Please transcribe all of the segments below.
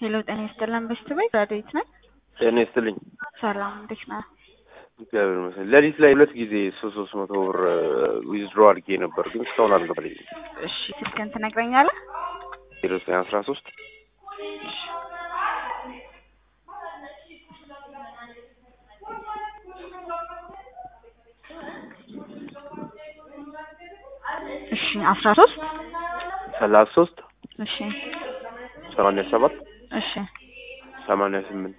ሄሎ ጤና ይስጥልን በሽቱ ቤት ራዲዮት ነኝ። ጤና ይስጥልኝ። ሰላም እንዴት ነህ? እግዚአብሔር ይመስገን። ሌሊት ላይ ሁለት ጊዜ ሶስት ሶስት መቶ ብር ዊዝድሮ አድርጌ ነበር፣ ግን እስካሁን አልገባልኝም። እሺ ስልክህን ትነግረኛለህ? ዜሮ ዘጠኝ አስራ ሶስት እሺ አስራ ሶስት ሰላሳ ሶስት እሺ ሰማንያ ሰባት እሺ ሰማንያ ስምንት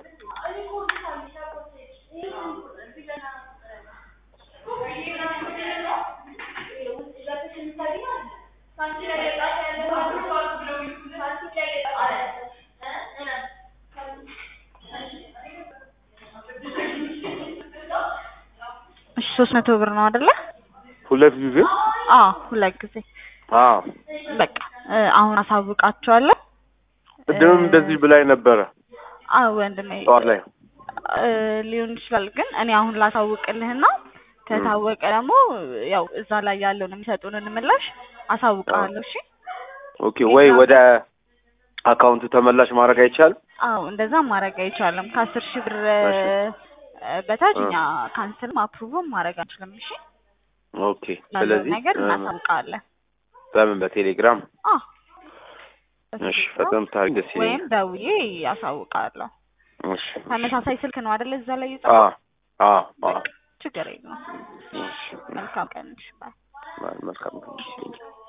እሺ ሶስት መቶ ብር ነው አይደለ? ሁለት ጊዜ አዎ ሁለት ጊዜ አዎ በቃ እ አሁን አሳውቃቸዋለሁ። ቅድምም እንደዚህ ብላኝ ነበረ አዎ ወንድሜ ጠዋት ላይ እ ሊሆን ይችላል ግን እኔ አሁን ላሳውቅልህና ከታወቀ ደግሞ ያው እዛ ላይ ያለውን የሚሰጡንን ምላሽ አሳውቅሃለሁ። እሺ ኦኬ። ወይ ወደ አካውንቱ ተመላሽ ማድረግ አይቻልም? አዎ እንደዛ ማድረግ አይቻልም። ከአስር ሺህ ብር እሺ። እ በታች እኛ ካንስልም አፕሩቭም ማድረግ አንችልም። እሺ ኦኬ። ያለውን ስለዚህ ነገር እ እናሳውቃለን። በምን በቴሌግራም አዎ እሺ፣ ፈጠን ብታደርግ ደስ ወይም ይለኛል። ደውዬ አሳውቃለሁ። እሺ ተመሳሳይ ስልክ ነው አይደለ? እዛ ላይ አ የጻፈው አ አ ችግር የለውም። እሺ መልካም ቀን። እሺ ባይ። መልካም